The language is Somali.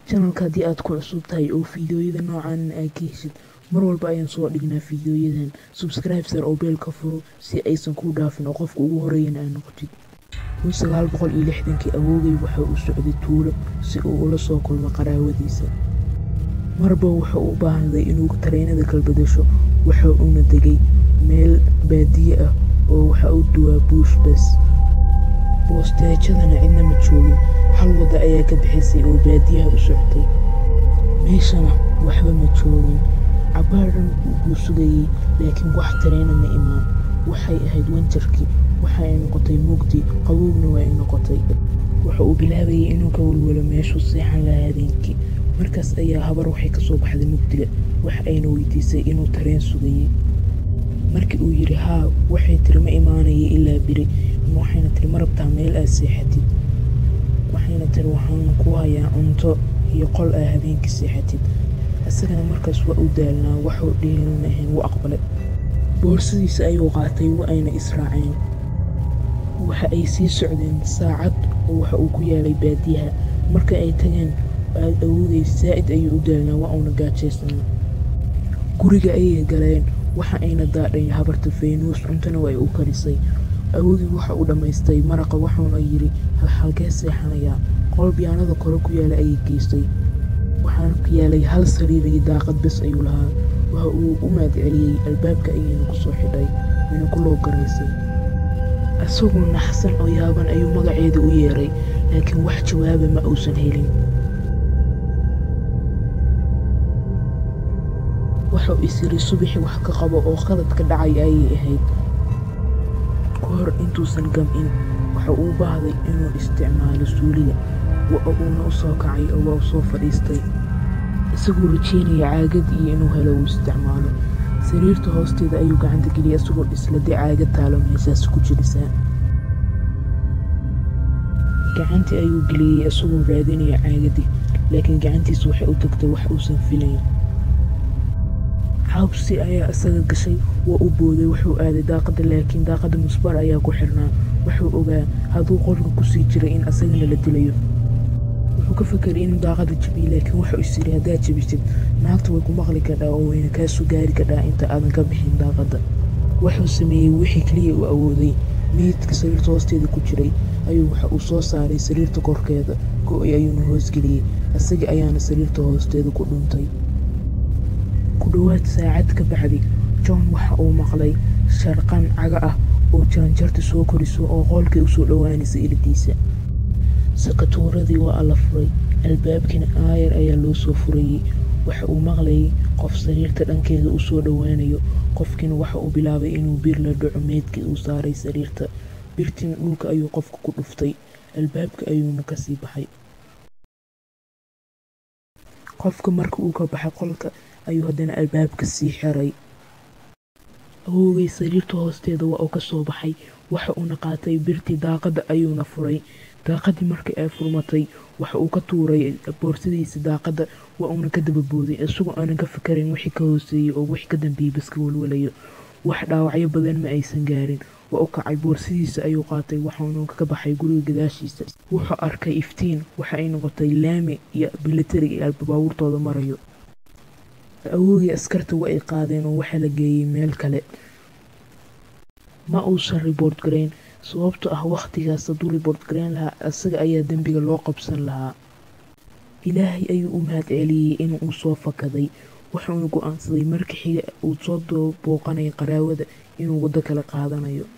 janalka haddii aad ku cusub tahay oo fiidiyooyada noocan aad ka heshid mar walba ayaan soo dhignaa fiidiyooyadan subscribe sar oo beelka furo si aysan kuu dhaafin oo qofka ugu horeeyana aad noqotid kun sagaal boqol iyo lixdankii awoogay waxa uu socday tuulo si uu ula soo kulmo qaraawadiisa marba wuxuu u baahday inuu tareenada kalbadasho waxa uuna degay meel baadiye ah oo waxa uu duwaa buush bas boosteejadana cidna ma joogin hal wadda ayaa ka bixisay oo baadiyaha u soctay meeshana waxba ma joogin cabaadhan wuu sugayey laakiin wax tareena ma imaan waxay ahayd wanjarkii waxa ay noqotay mugdi qabowgna waa ay noqotay waxa uu bilaabayay inuu ka walwalo meeshuu seexan lahaa habeenkii markaas ayaa habar waxay ka soo baxday mugdiga wax ayna weydiisay inuu tareen sugayey markii uu yidhi haa waxay tiri ma imaanaya ilaa beri waxayna tiri ma rabtaa meel aad seexatid waxayna tiri waxaan ku hayaa cunto iyo qol aa habeenkii seexatid isagana markaas waa u daalnaa waxuu dhihilan ahayn wuu aqbalay boorsadiisa ayuu qaatay wa ayna israaceen waxa ay sii socdeen saacad oo waxa uu ku yaalay baadiyaha marka ay tageen aad awoodey saa'id ayuu u daalnaa waa uuna gaajaysanaa guriga ayay galeen waxa ayna daadhay habarta faynuus cuntona waa ay u karisay awoodii waxa uu dhammaystay maraqa waxuuna yidhi halkee seexanayaa qol biyaanada kore ku yaala ayay geystay waxaana ku yaalay hal sariir iyo daaqad bes ayuu lahaa waxa uu u mahadceliyey albaabka ayayna ku soo xidhay wayna ku loo garaysay isagoo naxsan oo yaaban ayuu magaceeda u yeeray laakiin wax jawaaba ma uusan helin waxau isiri subaxi wax ka qabo oo qaladka dhacay ayay ahayd ka hor intuusan gam-in waxa uu baahday inuu isticmaalo suuliga uuna u soo kacay oo waa u soo fadhiistay isagoo rajeynaya caagadii iyo inuu helo uu isticmaalo sariirta hoosteeda ayuu gacanta geliyay isagoo dhisladee caagad taalo meeshaas ku jirisaa gacantii ayuu geliyey isagoo raadinaya caagadii laakiin gacantiisa waxay u tagtay wax uusan filayn xabsi ayaa isaga gashay waa u booday wuxuu aaday daaqada laakiin daaqada musbar ayaa ku xirnaa wuxuu ogaa hadduu qolka kusii jiray in asagana la dilayo wuxuu ka fakeray inuu daaqada jabiyo laakiin wuxuu isiri haddaad jabisid naagta way ku maqli kadhaa oo wayna kaasoo gaari kadhaa inta aadan ka bixin daaqada wuxuu sameeyey wixii keliya uu awooday meydka sariirta hoosteeda ku jiray ayuu waxa uu soo saaray sariirta korkeeda go-y ayuuna hoosgeliyey isaga ayaana sariirta hoosteeda ku dhuntay ku dhowaad saacad ka bacdi john waxa uu maqlay sharqan caga ah oo jaranjarta soo koriso oo qoolkay usoo dhowaanaysa iladiisa sakatuuradii waa alla furay albaabkiina aayar ayaa loo soo furayey waxa uu maqlayay qof sariirta dhankeeda u soo dhowaanayo qofkiina waxa uu bilaabay inuu bir la dhaco meydkii uu saaray sariirta birtiina dhulka ayuu qofka ku dhuftay albaabka ayuuna kasii baxay qofka marka uu ka baxay qolka ayuu haddana albaabka sii xiray awoogay sariirta hoosteeda waa uu ka soo baxay waxa uuna qaatay birtii daaqadda ayuuna furay daaqadii markii ay furmatay waxa uu ka tuuray boorsadiisa daaqadda waa uuna ka dababooday isagoo aanan ka fikarayn wixii ka hooseeyey oo wixii ka dambeeyey baska walwalayo wax dhaawacyo badan ma aysan gaarin waa u kacay boorsadiisa ayuu qaatay waxaanu ka baxay guriga gadaashiisa wuxuu arkay iftiin waxa ay noqotay laami iyo bilatari iyo baabuurtooda marayo awoogii askarta waa ay qaadeen oo waxaa la geeyey meel kale ma uusan ribort garayn sababto ah wakhtigaas hadduu ribort garayn lahaa isaga ayaa dembiga loo qabsan lahaa ilaahay ayuu u mahad celiyey inuu soo fakaday wuxuuna go-aansaday marka xiga uu soo booqanaya qaraawada inuu waddo kale qaadanayo